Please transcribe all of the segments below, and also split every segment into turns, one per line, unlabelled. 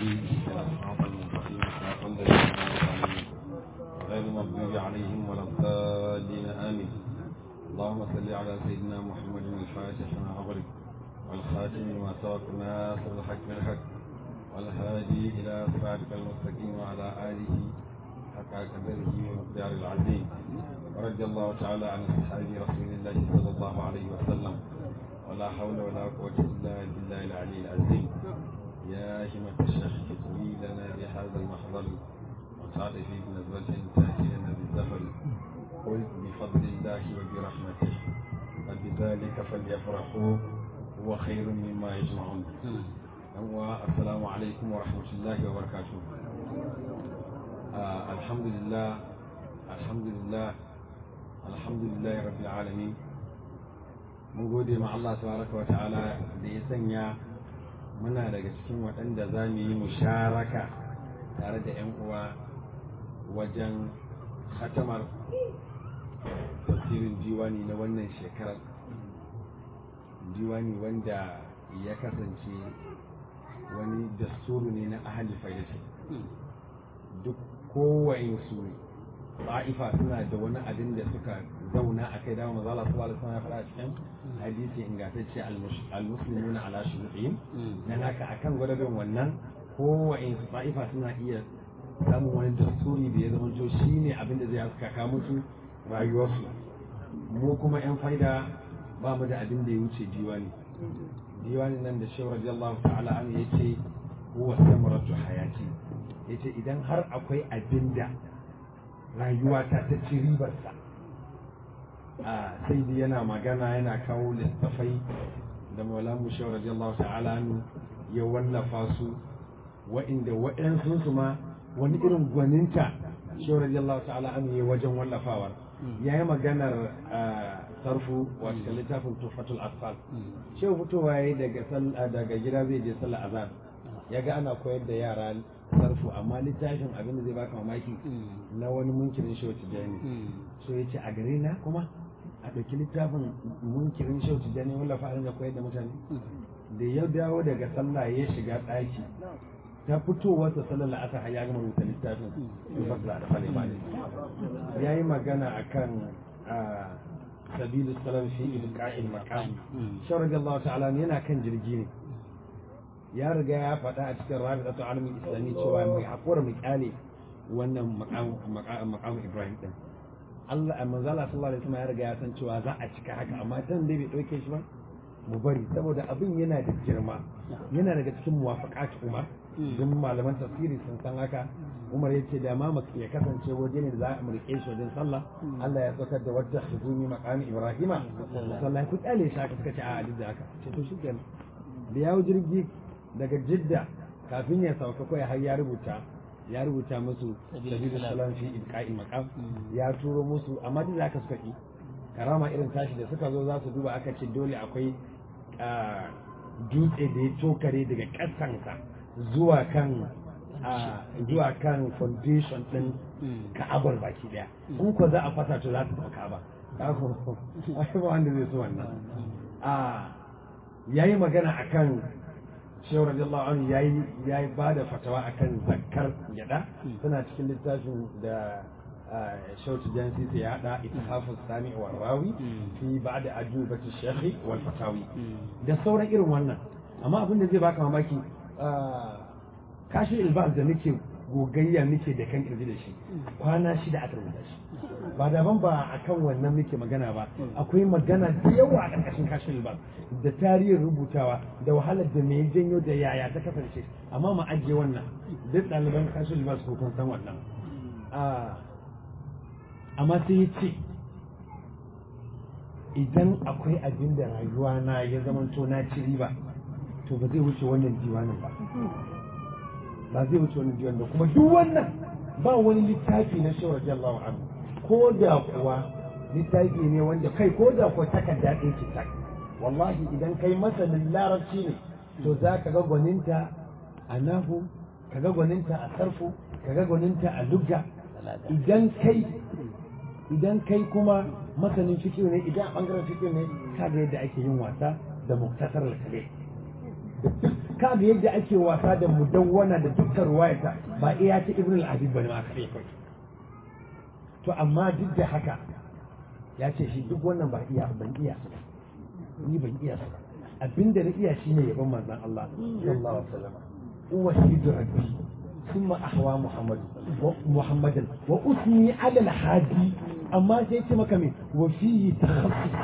الهادي إلى الصراط المستقيم صراط الذين أنعمت عليهم غير المغضوب عليهم ولا الضالين آمين اللهم صل على سيدنا محمد الفاتح لما أغلق والخاتم لما سبق ناصر الحق بالحق والهادي إلى صراطك المستقيم وعلى آله حق قدره ومقدار العظيم ورضي الله تعالى عن أصحاب رسول الله صلى الله عليه وسلم ولا حول ولا قوة إلا بالله العلي العظيم يا همة الشيخ تطوي لنا بهذا المحضر وسعد في بنزرة تأتي لنا بالزفر قل بفضل الله وبرحمته فبذلك فليفرحوا هو خير مما يجمعون السلام عليكم ورحمة الله وبركاته آه الحمد لله الحمد لله الحمد لله رب العالمين mun gode ma Allah tabaraka wa ta'ala da ya sanya muna daga cikin waɗanda za mu yi musharaka tare da 'yan uwa wajen hatamar tafsirin diwani na wannan shekarar diwani wanda ya kasance wani dasturu ne na ahali faidati duk kowane su ba'ifa suna da wani abin da suka zauna a kai dama mazala su wala suna fara cikin hadisi ingantacce al-muslimuna ala shuruɗin dan haka akan gwadabin wannan kowane su ba'ifa suna iya samun wani dasturi da ya zama to shine abin da zai haskaka musu rayuwarsu mu kuma yan faida ba mu da abin da ya wuce diwani diwani nan da shehu radiyallahu ta'ala an yace huwa samaratu hayati yace idan har akwai abin da rayuwa ta ta ci ribarsa a sai dai yana magana yana kawo littafai da maulamu shehu radiyallahu ta'ala an ya wallafa su wa'inda wa'yansu su ma wani irin gwaninta shehu radiyallahu ta'ala an ya wajen wallafawar ya yi maganar sarfu wato littafin tufatul asfal shehu fitowa ya daga daga gida zai je sallar azan ya ga ana koyar da yara sarfu amma littafin abin da zai baka mamaki na wani munkirin shehu tijjani so ya ce a gare na kuma a ɗauki littafin munkirin shehu tijjani wallafa a ringa koyar da mutane da ya dawo daga sallah ya shiga ɗaki ta fitowar ta sallar la'asar ya gama rubuta littafin tufatul asfal ya yi magana akan sabilu salam fi ilqa'il maqam shi radiyallahu ta'ala yana kan jirgi ne ya riga ya faɗa a cikin rabitatu alamin islami cewa mai hakura mai kyale wannan maqam ibrahim din Allah manzo Allah sallallahu alaihi wasallam ya riga ya san cewa za a cika haka amma tan dai bai dauke shi ba mu bari saboda abin yana da girma yana daga cikin muwafaqat umar don malaman tafsiri sun san haka umar yace da ma ya kasance waje ne da za a rike shi wajen sallah Allah ya saukar da wadda huzumi maqami ibrahima sallah ku tsale shi haka suka ce a duk da haka ce to shikenan da yawo jirgi daga jidda kafin ya sauka kai har ya rubuta ya rubuta musu sabilu salam fi ilqa'i maqam ya turo musu amma duk da haka suka ki karama irin tashi da suka zo za su duba aka ce dole akwai dutse da ya tokare daga ƙasansa zuwa kan zuwa kan foundation din ka'abar baki daya in ko za a fasa to za ta taɓa ka'aba ba wanda zai so wannan a yayi magana akan shehu radiyallahu anhu yayi yayi bada fatawa akan zakkar gyada suna cikin littafin da shehu tijansi sai ya hada ithafus sami wa rawi fi ba'da ajubati shekhi wal fatawi da sauran irin wannan amma abin da zai baka mamaki kashin ilbas da nake gogayya nake da kan kirji da shi kwana shida aka rubuta shi ba daban ba a kan wannan muke magana ba akwai magana da yawa a ƙarƙashin kashin ilbas da tarihin rubutawa da wahalar da me janyo da yaya ta kasance amma mu ajiye wannan duk ɗaliban kashin ilbas ko kun san wannan amma sai ya ce idan akwai abin da rayuwa na ya zamanto na ci riba to ba zai wuce wannan diwanin ba ba zai wuce wannan diwanin ba kuma duk wannan ba wani littafi na shawar radiyallahu anhu ko da kuwa littafi ne wanda kai ko da kuwa takarda ɗaya ce tak wallahi idan kai masanin larabci ne to za ka ga gwaninta a nahu ka ga gwaninta a sarfu ka ga gwaninta a lugga idan kai idan kai kuma masanin fikiyo ne idan a bangaren fikiyo ne ka ga yadda ake yin wasa da muktasar al-kale ka ga yadda ake wasa da mudawwana da dukkan ruwayata ba iya ta ibn al-adib bane ma kare kai to amma duk da haka ya ce shi duk wannan ba iya ban iya su ba ni ban iya su ba abinda na iya shine yaban manzon Allah sallallahu alaihi wasallam uwa shidu rabbi ثم أحوى محمد محمدا وأثني على الحادي أما سيتي مكمي وفيه تخصص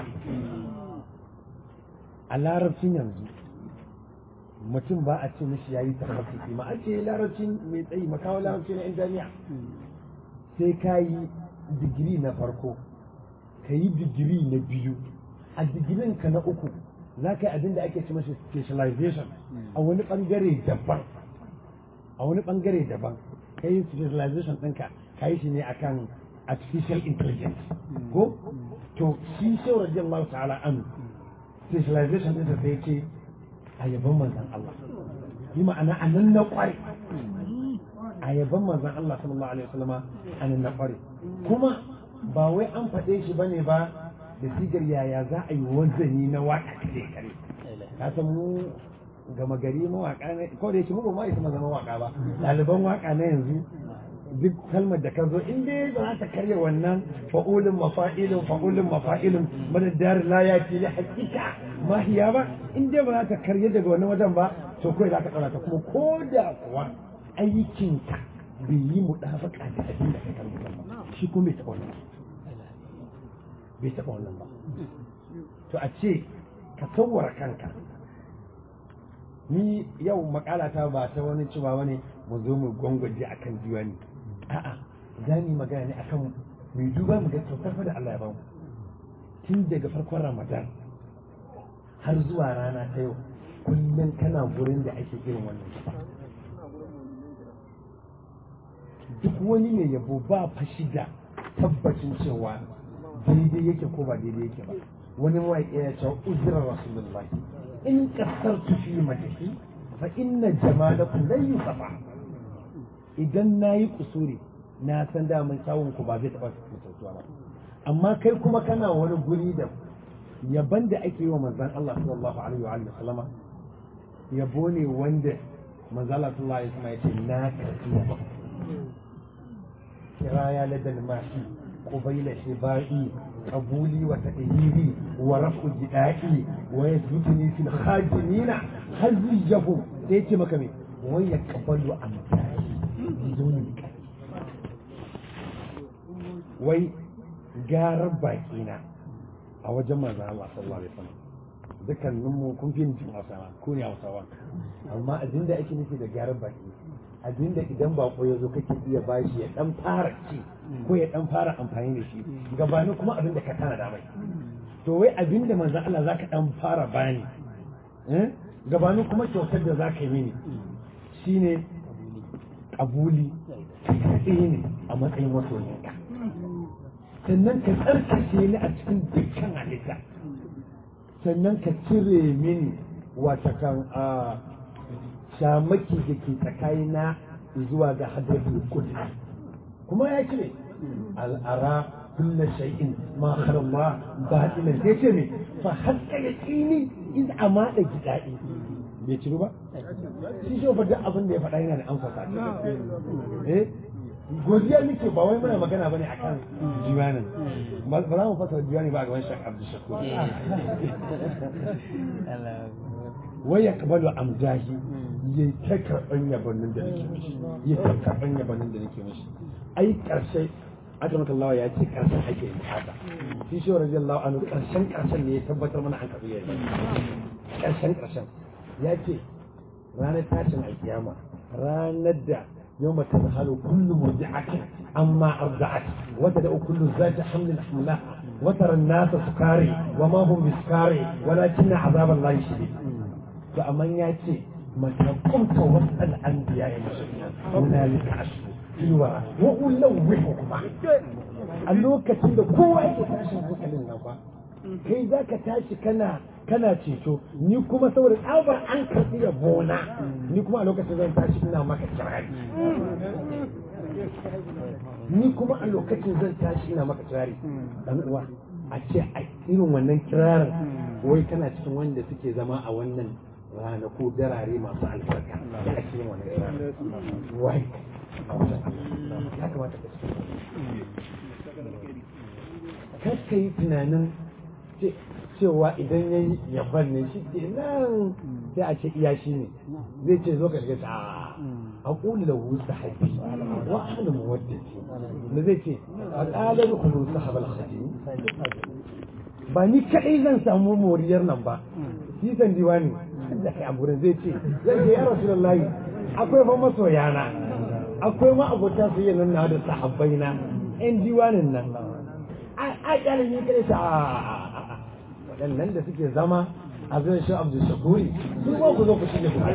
a larabcin yanzu mutum ba a ce mishi yayi takhassusi ma a ce larabcin mai tsayi makawa larabci na jami'a sai ka yi digiri na farko ka yi digiri na biyu a digirin ka na uku za ka yi abin da ake ce mashi specialization a wani bangare daban a wani bangare daban ka yi specialization ɗinka ka yi shi ne akan artificial intelligence ko to shi shi radiyallahu ta'ala an specialization ɗinsa sai ce a yaban manzan Allah yi ma'ana a nan na ƙware a yaban manzan Allah sallallahu alaihi wasallama a nan na ƙware kuma ba wai an faɗe shi bane ba da sigar yaya za a yi wanzani na waƙa kare kare ka san mu gama gari mawaƙa ne ko da yake mu ba ma isa zama mawaƙa ba ɗaliban waƙa na yanzu duk kalmar da ka zo in dai ba za ta karya wannan fa'ulun mafa'ilun fa'ulun mafa'ilun madaddar la ya ce li hakika mahiya ba in dai ba za ta karya daga wannan wajen ba to kawai za ka tsara ta kuma ko da kuwa aikinka bai yi mu dafaka da abin da ka karbuta ba shi kuma bai taɓa wannan bai taɓa wannan ba to a ce ka tsawara kanka ni yau makalata ba ta wani cewa wani mu zo mu gwangwaje akan diwani a'a za mu yi magana ne akan mai duba mu ga kyautar da Allah ya bamu tun daga farkon Ramadan har zuwa rana ta yau kullum kana gurin da ake irin wannan kifa duk wani mai yabo ba fashi da tabbacin cewa daidai yake ko ba daidai yake ba wani mawaƙi ya ce uzirar rasulullahi in kasartu fi madahi fa inna jamalakum lan yusafa idan nayi kusuri na san daman kyawun ku ba zai taba mutuntuwa ba amma kai kuma kana wani guri da yaban da ake yi wa manzon Allah sallallahu alaihi wa alihi sallama yabo ne wanda manzon Allah sallallahu alaihi wasallam yace na karbi yabo kiraya ladan mashi قبيل شبائي قبولي وتأهيلي ورفع جدائي ويثبتني في الخادمين هزيهم سيتي مكمي ويقبل أمثالي بدون بكاء وي جارب باكينا أو جمع الله صلى الله عليه وسلم dukkan mu kun fi jin hausawa ko ne hausawa amma abin da ake nufi da gyaran baki abin da idan bako ya zo kake iya bashi ya dan fara ci ko ya dan fara amfani da shi gabanin kuma abin da ka tana da mai to wai abin da manzon Allah zaka dan fara bani eh gabanin kuma kyautar da zaka yi mini shine kabuli kai ne a matsayin masoyinka sannan ka tsarkake ni a cikin dukkan halitta sannan ka cire mini wata kan a shamaki da ke tsakanina zuwa ga hadratul qudus kuma ya cire al'ara kulla shay'in ma kharama batinan sai ce me fa hakka yaqini iz amada gidai bai ciru ba shi shi fa duk abin da ya faɗa yana da amsa sa eh godiya muke ba wai muna magana bane akan diwanin ba za mu fasara diwani ba a gaban shak abdu shakur wai ya kabalu amjahi ya ta karɓan yabanin da nake mishi ya ta karɓan yabanin da nake mishi ai ƙarshe aka maka Allah ya ce ƙarshen ake yin haka shi shi wa radiyallahu anhu ƙarshen ƙarshen ne ya tabbatar mana an karɓi yayi ƙarshen ƙarshen ya ce ranar tashin alkiyama ranar da يوم تذهل كل مرضعة عما أرضعت وتدع كل ذات حمل حملها وترى الناس سكاري وما هم بسكاري ولكن عذاب الله شديد فأمن يأتي متى قمت واسأل أنبياء المسلمين هنالك أشهد في الورى وألوحكما a lokacin da kowa yake tashin hankalin nan ba kai za ka tashi kana kana ceto ni kuma saboda tsabar an karɓi yabona ni kuma a lokacin zan tashi ina maka kirari ni kuma a lokacin zan tashi ina maka kirari dan uwa a ce a irin wannan kirarin wai kana cikin wanda suke zama a wannan ranaku darare masu albarka da ake yin wannan rana wai ya kamata ka kar ka yi tunanin cewa idan ya yi yaban ne shi ke nan sai a ce iya shi ne zai ce zo ka shiga ta a ƙuli da wusa haifi wa ahli muwaddati da zai ce a ƙalar kulu sahabal khatim ba ni kaɗai zan samu moriyar nan ba shi san diwani da kai a gurin zai ce zai ce ya rasulullahi akwai fa masoyana akwai ma abota su yi nan na da sahabbai na yan diwanin nan a ƙyalin yi kaɗai ta waɗannan da suke zama a zai shi abdul shakuri su ba ku zo ku shige ku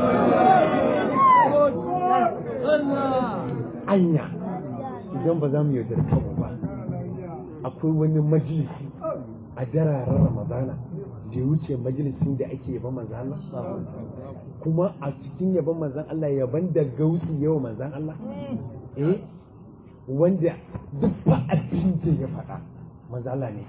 anya idan ba za mu yaudar kanmu ba akwai wani majalisi a dararen ramadana da ya wuce majalisin da ake yaban manzan Allah kuma a cikin yaban manzan Allah yaban da gausi yawa manzan Allah eh wanda duk ba abin da ya faɗa manzan Allah ne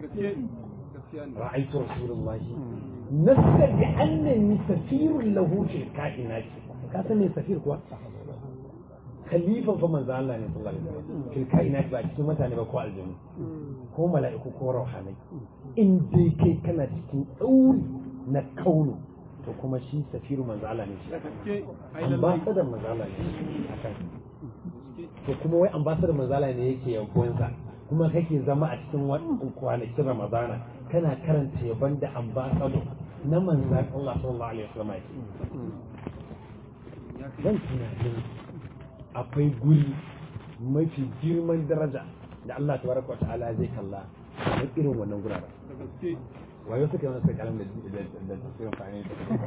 رأيت رسول الله نسى بأنني سفير له في الكائنات كاسمي سفير كوا خليفة فمن ذا الله صلى الله عليه وسلم في الكائنات بعد ثم تاني بقوا الجنة هو ملائكة كوا روحاني إن دي كي كان تكين أول نكونه to kuma shi safiru manzo Allah ne shi ambassador manzo Allah ne akan to kuma wai ambassador manzo Allah ne yake yankuwansa kuma kake zama a cikin kwanakin Ramadana kana karanta yaban da ambasado na manzan Allah sallallahu alaihi wasallam yake zan tunanin akwai guri mafi girman daraja da Allah tabaraka wa ta'ala zai kalla a irin wannan guraren wayo suka yi masa kalam da da tafsirin fani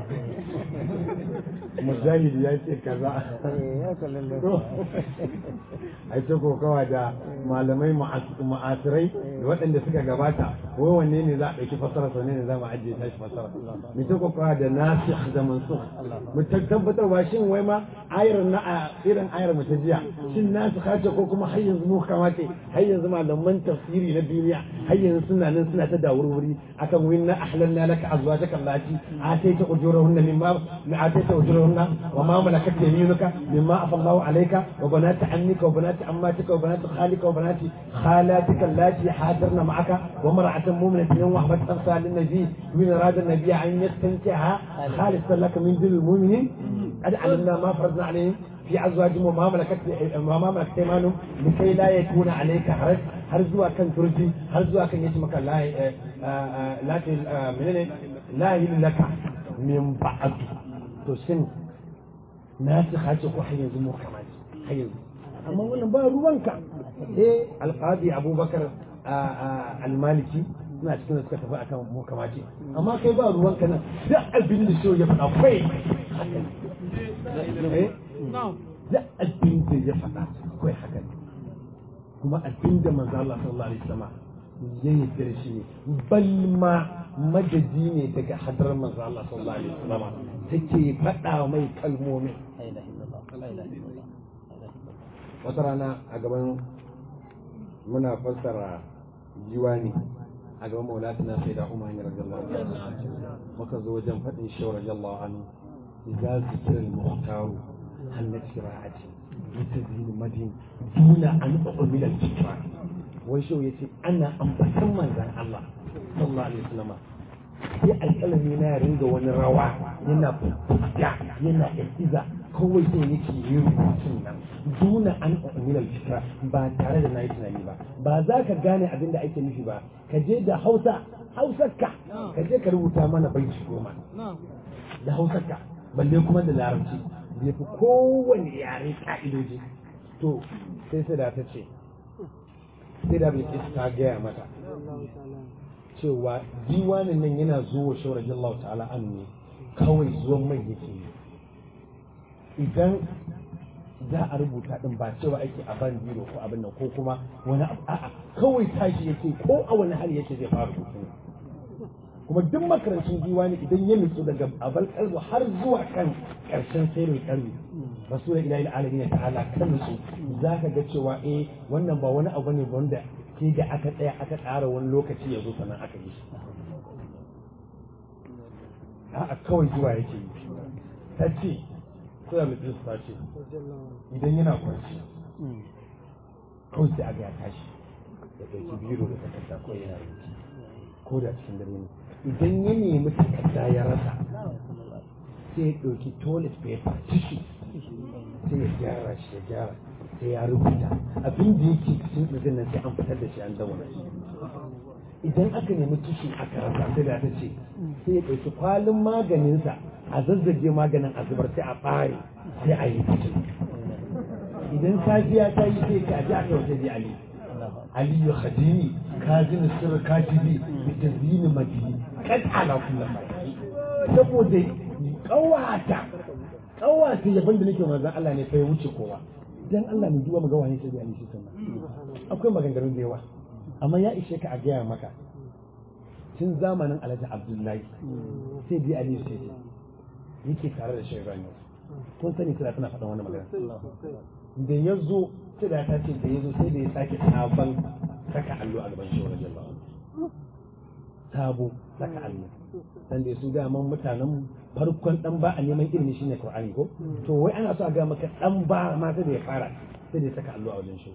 mujahid ya ce kaza a ce kokawa da malamai ma'asirai da waɗanda suka gabata wai wanne ne za a ɗauki fasara sau ne za mu ajiye tashi fasara mu ta kokawa da nasikh da mansukh mu tabbatar ba shin wai ma ayar na a irin ayar mu ta jiya shin nasikha ce ko kuma har yanzu mu kamace har yanzu malaman tafsiri na duniya har yanzu suna nan suna ta dawurwuri akan وإنا أحللنا لك أزواجك اللاتي آتيت أجورهن مما آتيت أجورهن وما ملكت يمينك مما أفى الله عليك وبنات عمك وبنات عماتك وبنات خالك وبنات خالاتك اللاتي حاضرن معك وامرأة مؤمنة وهبت نفسها للنبي من أراد النبي أن يستنكحها خالصا لك من دون المؤمنين قد علمنا ما فرضنا عليهم في أزواجهم وما ملكت وما ملكت أيمانهم لكي لا يكون عليك حرج har zuwa kan turji har zuwa kan yace maka la la menene la laka min ba'd to shin na ci hace ko har yanzu mu kamar har yanzu amma wannan ba ruwanka eh alqadi abubakar almaliki suna cikin da suka tafi akan mu kamace amma kai ba ruwanka nan duk abin da shi ya faɗa kai duk abin da ya faɗa kai haka ne kuma abin da manzo Allah sallallahu alaihi wasallam ya yarda da shi ne bal ma madadi ne daga hadarar manzo Allah sallallahu alaihi wasallam take faɗa mai kalmomin wata rana a gaban muna fassara jiwani a gaban maulatuna sai da umar ne radiyallahu anhu muka zo wajen faɗin shi radiyallahu anhu idza zikra al-muhtaru hal shira'ati mutazin madin duna an umila al-fikra wai shi yace ana ambatan manzon Allah sallallahu alaihi wasallam sai alƙalami na ya ringa wani rawa yana fuska yana iza kawai sai yake yi rubutun nan duna an umila al-fikra ba tare da nayi tunani ba ba za ka gane abin da ake nufi ba ka je da Hausa Hausarka ka je ka rubuta mana baiti goma da Hausarka balle kuma da Larabci bai fi kowane yare ka'idoji to sai sai da ta ce sai da bai ta gaya mata cewa diwanin nan yana zuwa shawar jallahu ta'ala an ne kawai zuwan mai yake yi idan za a rubuta din ba cewa ake a ban biro ko abin nan ko kuma wani abu a'a kawai tashi yake ko a wani hali yake zai fara rubutu kuma duk makarancin diwani idan ya nutsu daga abal kalbu har zuwa kan karshen sairin kalbi rasul ilahi alamin ta'ala kan nutsu za ka ga cewa eh wannan ba wani abu ne wanda ke da aka tsaya aka tsara wani lokaci ya zo sannan aka yi shi a'a kawai zuwa yake yi ta ce suna mutum ta ce idan yana kwanci kawai sai aga ya tashi ya ɗauki biro da takarda ko yana rubuci ko da cikin dare ne idan ya nemi takarda ya rasa sai ya ɗauki toilet paper tissue sai ya gyara shi ya gyara sai ya rubuta abin da yake cikin ɗin nan sai an fitar da shi an dauna shi idan aka nemi tushe aka rasa sai da ta ce sai ya ɗauki kwalin maganinsa a zazzage maganin a zubar sai a ɓare sai a yi tushe idan safiya ta yi sai ka ji aka wata ji ali ali ya khadini kazini sirr katibi bi tazini madini kad ala kullu saboda kawata kawata yaban da nake manzon Allah ne fa ya wuce kowa dan Allah mu duba mu ga wani sai ali shi sunna akwai maganganun da yawa amma ya ishe ka a gaya maka tun zamanin alhaji abdullahi sai dai ali sai yake tare da shairan yau kun sani kira tana faɗan wani magana da ya zo sai da ta ce da ya zo sai da ya sake sabon saka allo a gaban shi wajen ba sabo saka allo dan da su ga man mutanen farkon dan ba a neman ilimi shine qur'ani ko to wai ana so a ga maka dan ba ma sai da ya fara sai da ya saka allo a wajen shi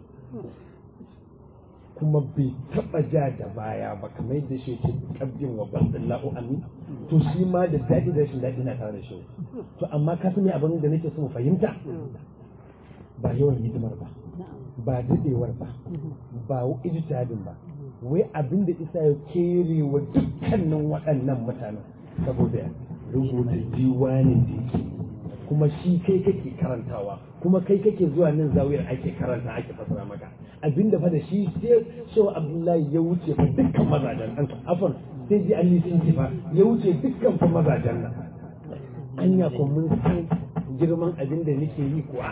kuma bai taba ja da baya ba kamar yadda shi ke kabbin wa bandin la'u amin to shi ma da daɗi da rashin daɗi na tare da shi to amma ka sani abin da nake so mu fahimta ba yawan hidimar ba ba daɗewar ba ba ijtihadin ba wai abin da isa ya kere wa dukkanin waɗannan mutanen saboda rubuta diwanin da yake kuma shi kai kake karantawa kuma kai kake zuwa nan zawiyar ake karanta ake fasara maka abinda fa da shi sai shehu abdullahi ya wuce fa dukkan mazajen an afan sai ji an sun fa ya wuce dukkan fa mazajen nan anya ko mun san girman abin da nake yi kuwa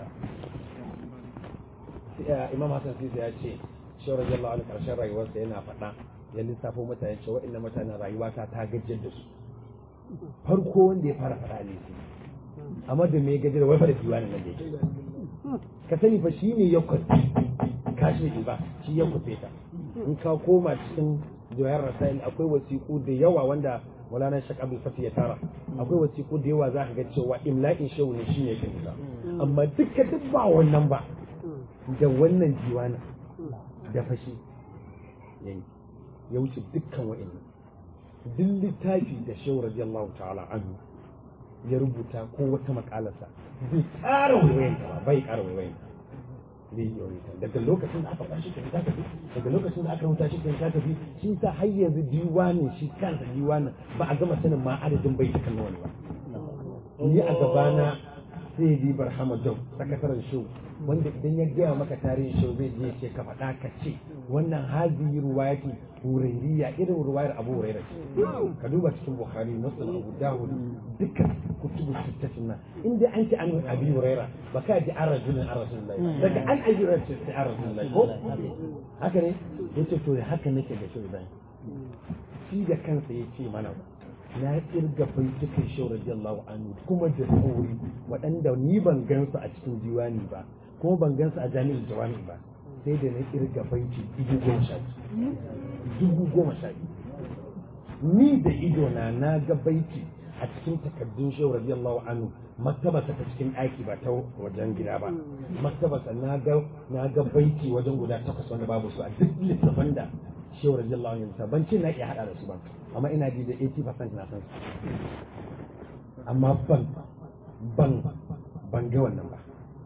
imam hasan sisa ya ce shehu radiyallahu anhu karshen rayuwarsa yana faɗa ya lissafo mutane cewa waɗannan mutanen rayuwata ta gajiyar da su farko wanda ya fara faɗa ne amma da me gajiyar wai fa da diwanin nan da yake ka sani fa shine ya kwafi kashi ba shi ya kwafe ta in ka koma cikin jawayar rasail akwai wasiƙu da yawa wanda Maulana Shek Abdul Fatih ya tara akwai wasiƙu da yawa za ka ga cewa imla'in shehu ne shine yake nisa amma duka duk ba wannan ba da wannan jiwana da fashi yayi ya wuce dukkan wa'annan duk littafi da shehu radiyallahu ta'ala anhu ya rubuta ko wata makalarsa bai ƙara waiwayanta ba bai ƙara waiwayanta zai yi waiwayanta daga lokacin da aka kwashi ta ta tafi daga lokacin da aka rubuta shi ta tafi shi sa har yanzu diwanin shi kansa diwanin ba a gama sanin ma adadin bai ta kallon wani ba ni a gabana sai bi barhama dau sakataren show wanda idan ya gaya maka tarihin show zai je ce ka faɗa ka ce wannan hazihi ruwayati hurairiya irin ruwayar abu hurairah ka duba cikin bukhari muslim abu dawud dukkan kutubu sittatin nan inda an ce an abi hurairah ba ka ji an rajulun an rasulullahi daga an abi hurairah sai an rasulullahi ko haka ne yace to haka nake da shi idan shi da kansa yace mana na kirga baitukan shau radiyallahu anhu kuma da sauri waɗanda ni ban gansu a cikin diwani ba kuma ban gansu a jami'in jawami ba sai da na kirga baiti dubu goma sha dubu goma sha ni da ido na na ga baiti a cikin takardun shau radiyallahu anhu maktabasa ta cikin ɗaki ba ta wajen gida ba maktabasa na ga na ga baiti wajen guda takwas wanda babu su a duk littafan da shau radiyallahu anhu ban ce na iya hada da su ba amma ina ji da 80% na san su amma ban ban ban ga wannan ba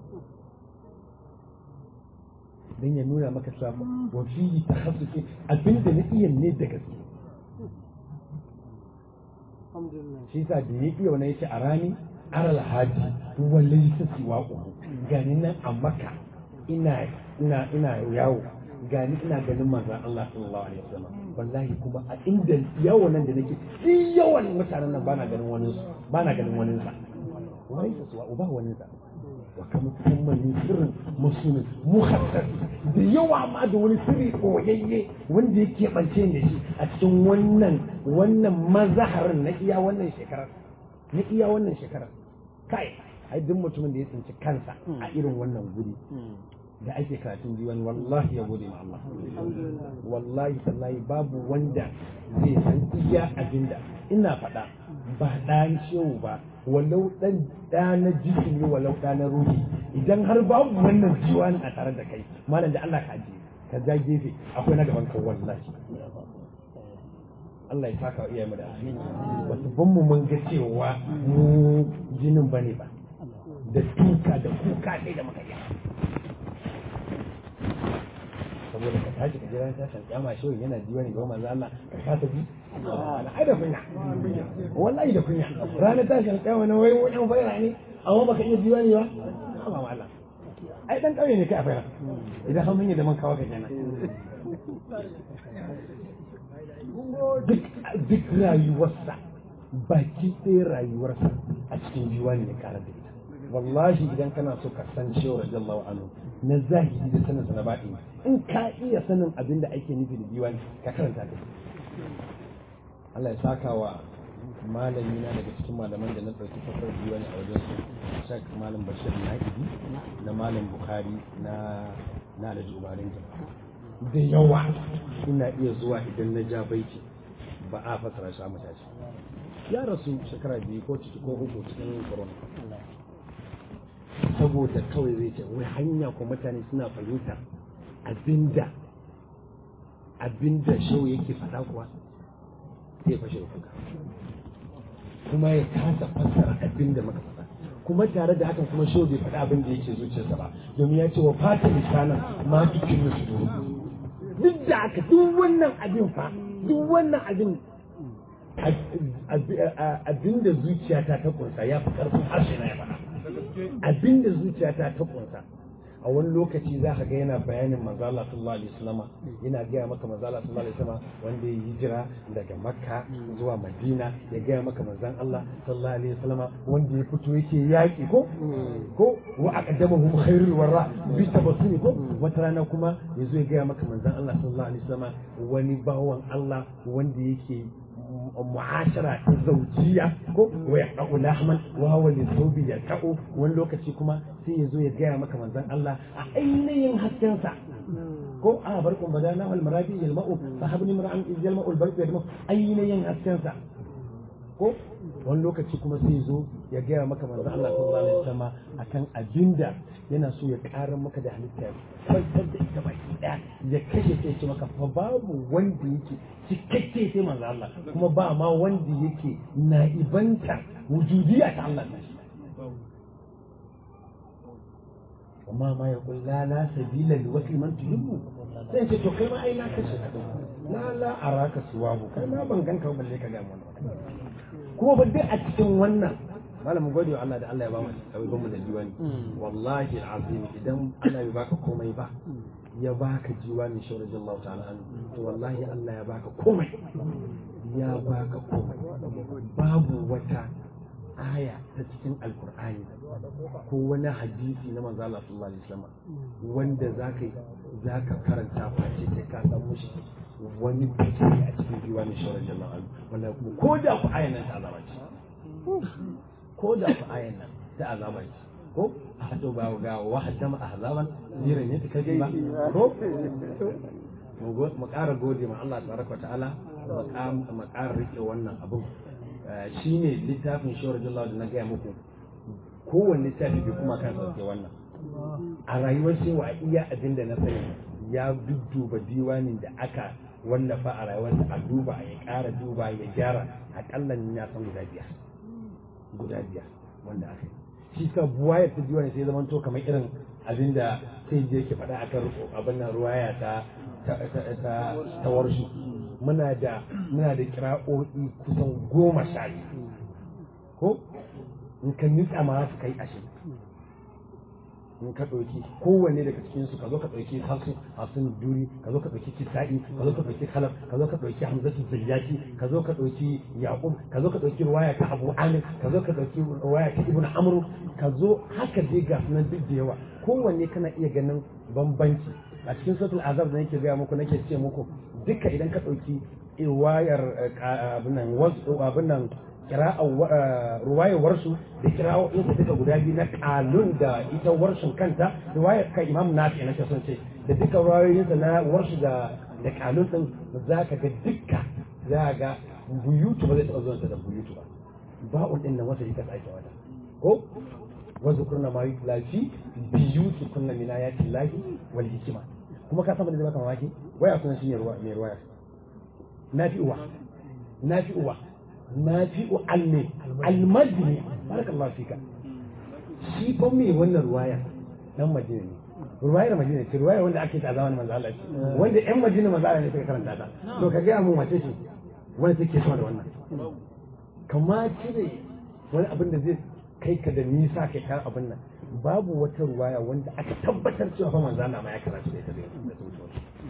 dan ya nuna maka cewa wa fi takhassusi abinda na iya ne da gaske shi sa da ya iya wani yace a rani aral haji wallahi sa siwa uku gani nan a maka ina ina ina yawo gani ina ganin manzon Allah sallallahu alaihi wasallam wallahi kuma a inda yawan nan da nake shi yawan mutanen nan bana ganin wani bana ganin wani sa wai su wa uba wani sa wa kam kuma min sirrin musulmin muhaddar da yawa ma da wani sirri koyayye wanda yake bance da shi a cikin wannan wannan mazaharin na iya wannan shekarar na iya wannan shekarar kai ai duk mutumin da ya tsinci kansa a irin wannan guri da ake karatun diwan wallahi ya gode ma Allah wallahi tallahi babu wanda zai san iya abinda ina faɗa ba ɗan shehu ba walau ɗan ɗa na jisimi walau ɗa na ruhi idan har babu wannan jiwani a tare da kai malam da Allah ka je ka ja gefe akwai na gaban kan wallahi Allah ya saka iya mu da alheri wasu ban mu mun ga cewa mu jinin bane ba da duka da kuka ɗaya da muka yi saboda ka tashi ka jira tashin kyama shi yana ji wani ga manzo Allah ka kasa ji ai da kunya wallahi da kunya ranar tashin kyama na wai wani fara ne amma baka iya ji wani ba ba ma Allah ai dan kauye ne kai a fara idan har mun yi da man kawo ka kenan duk rayuwarsa baki ɗaya rayuwarsa a cikin diwani ya ƙara da ita wallahi idan kana so ka san cewa radiyallahu anhu na zahiri da sanin sa na baɗi in ka iya sanin abin da ake nufi da diwani ka karanta ka Allah ya saka wa malami na daga cikin malaman da na ɗauki fasar diwani a wajen su shak malam bashir na'ibi na malam bukhari na na alhaji umarin da yawa ina iya zuwa idan na ja baiti ba a fasara shi a matashi ya rasu shekara biyu ko ciki ko uku cikin corona saboda kawai zai ce wai hanya ko mutane suna fahimtar abinda abinda shau yake faɗa kuwa sai fashe da kuka kuma ya kasa fassara abinda muka faɗa kuma tare da hakan kuma shau bai faɗa abin da yake zuciyarsa ba domin ya ce wa fata misalan ma tukin su duk da haka duk wannan abin fa duk wannan abin abin da zuciyata ta kunsa ya fi karfin harshe na ya faɗa abin da zuciyata ta kunsa a wani lokaci za ka ga yana bayanin manzo Allah sallallahu alaihi wasallam yana gaya maka manzo Allah sallallahu alaihi wasallam wanda ya hijira daga Makka zuwa Madina ya gaya maka manzon Allah sallallahu alaihi wasallam wanda ya fito yake yaki ko ko wa aqdamahu khairul warra bi tabassumi ko wata rana kuma yazo ya gaya maka manzon Allah sallallahu alaihi wasallam wani bawan Allah wanda yake mu'ashara ta zaujiya ko wa yaqau lahman wa huwa lisawbi yaqau wani lokaci kuma sai ya zo ya gaya maka manzon Allah a ainihin haskensa ko a barkun badana wal marabi yalma'u sahabni mar'an iz yalma'u al barq yalma'u ainihin haskensa ko wani lokaci kuma sai zo ya gaya maka manzo Allah sallallahu alaihi wasallam akan abinda yana so ya ƙara maka da halitta kwantar da ita baki daya ya kashe sai ce maka fa babu wanda yake cikakke sai manzo Allah kuma ba ma wanda yake naibanta wujudiyya ta Allah ne amma ma ya kulla la sabila li wasli man tuhibbu sai ce to kai ma ai na kashe ka la la araka suwabu kai ma ban ganka ba balle ka ga mu kuma ba dai a cikin wannan malamin gode wa Allah da Allah ya ba mu abubuwan mu da diwani wallahi alazim idan Allah bai baka komai ba ya baka diwani shi radiyallahu ta'ala anhu to wallahi Allah ya baka komai ya baka komai babu wata aya ta cikin alkur'ani ko wani hadisi na manzo Allah sallallahu alaihi wasallam wanda zaka zaka karanta face sai ka san mushi wani fice a cikin diwani shi radiyallahu anhu wallahi kuma ko da ku ayan nan ta azaba ce ko da ku ayan nan ta azaba ce ko a hado ba ga wahaddama ahzaban zirin ne ta ba ko mu ƙara gode ma Allah tabaraka ta'ala mu ƙara rike wannan abin shine littafin shawar jallawa da na gaya muku kowanne littafi bai kuma kan sauke wannan a rayuwar cewa iya abin da na sani ya dudduba diwanin da aka wallafa a rayuwarsa a duba ya ƙara duba ya gyara aƙalla ni na san guda biyar guda biyar wanda aka yi shi ka buwayar ta diwani sai zama to kamar irin abin da sai je yake faɗa akan abin nan ruwaya ta ta warshi muna da muna da kira'o'i kusan goma sha ko in ka nutsa ma su kai ashirin in ka ɗauki kowanne daga cikin su ka zo ka ɗauki hasu hasun duri ka zo ka ɗauki kisa'i ka zo ka ɗauki khalaf ka zo ka ɗauki hamzatu zayyaki ka zo ka ɗauki yaqub ka zo ka ɗauki ruwaya ta abu amir ka zo ka ɗauki ruwaya ta ibnu amru ka zo haka dai ga sunan duk da yawa kowanne kana iya ganin bambanci a cikin sautul azab da nake gaya muku nake ce muku duka idan ka ɗauki ruwayar abin nan abin nan ruwayar warsu da kira'o'insa duka guda biyu na kalun da ita warsun kanta ruwayar kan imam nafi na son ce da duka ruwayoyinsa na warsu da da kalun din za ka ga duka za ga buyutu ba zai taɓa zuwa da buyutu ba
ba'un din nan wata ita ake wata ko wazu kurna ma yi lafi biyu su kunna mina ya ci lahi wal hikima kuma ka saba da baka mamaki waya sunan shi ne ruwa mai ruwaya nafi uwa nafi uwa nafi alne almadini barakallahu fika shi fa mai wannan ruwaya dan madina ne ruwayar madina ce ruwayar wanda ake ta zamanin manzo Allah ce wanda ƴan madina manzo Allah ne suka karanta ta to ka ga mun wace ce wanda take sama da wannan kama cire wani abin da zai kai ka da nisa kai kan abin nan babu wata ruwaya wanda aka tabbatar cewa fa manzo Allah ma ya karanta da ita da ta wuce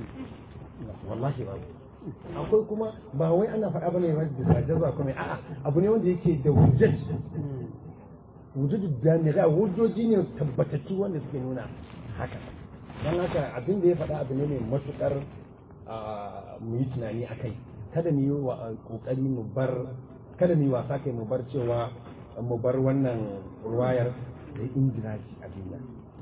wallahi babu akwai kuma ba wai ana faɗa bane ba da jaza kuma a'a abu ne wanda yake da hujjat wujudu da ne da hujjoji ne tabbatattu wanda suke nuna haka don haka abin da ya faɗa abu ne mai matukar mu yi tunani a kai kada mu yi wa kokari mu bar kada mu yi wasa kai mu bar cewa mu bar wannan ruwayar da injiraji a duniya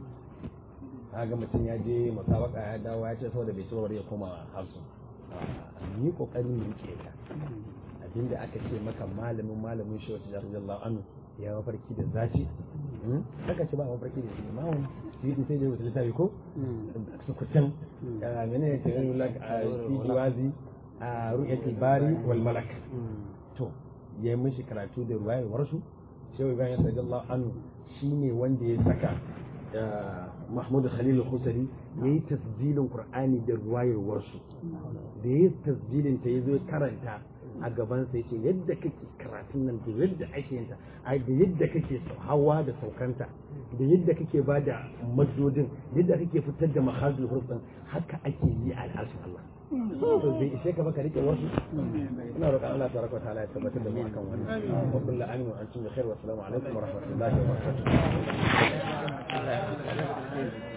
ga mutum ya je musabaka ya dawo ya ce saboda bai ci ya koma hafsu mu yi kokari mu rike ta abinda aka ce maka malamin malamin shi wata radiyallahu anhu ya mafarki da zaci haka ce ba mafarki da shi mawun shi sai da wata littafi ko sukutan mene ne ta yi lak a fi wazi a ru'yatul bari wal malak to ya yi mishi karatu da ruwayar warsu shehu ibrahim radiyallahu anhu shine wanda ya saka Mahmud Khalil Khusari ya yi tasjilin Qur'ani da ruwayar warsu da ya yi tasjilin ta ya zo karanta a gaban sa yace yadda kake karatun nan da yadda ake yin ta ai da yadda kake hawa da saukanta da yadda kake ba da madodin yadda kake fitar da mahazul hurufin haka ake yi a al'arshin Allah to bai ishe ka baka rike wasu ina roƙon Allah tabaraka wa ta'ala ya tabbatar da mu akan wannan wa kullu amin wa antum bi khair wa assalamu alaikum wa rahmatullahi wa barakatuh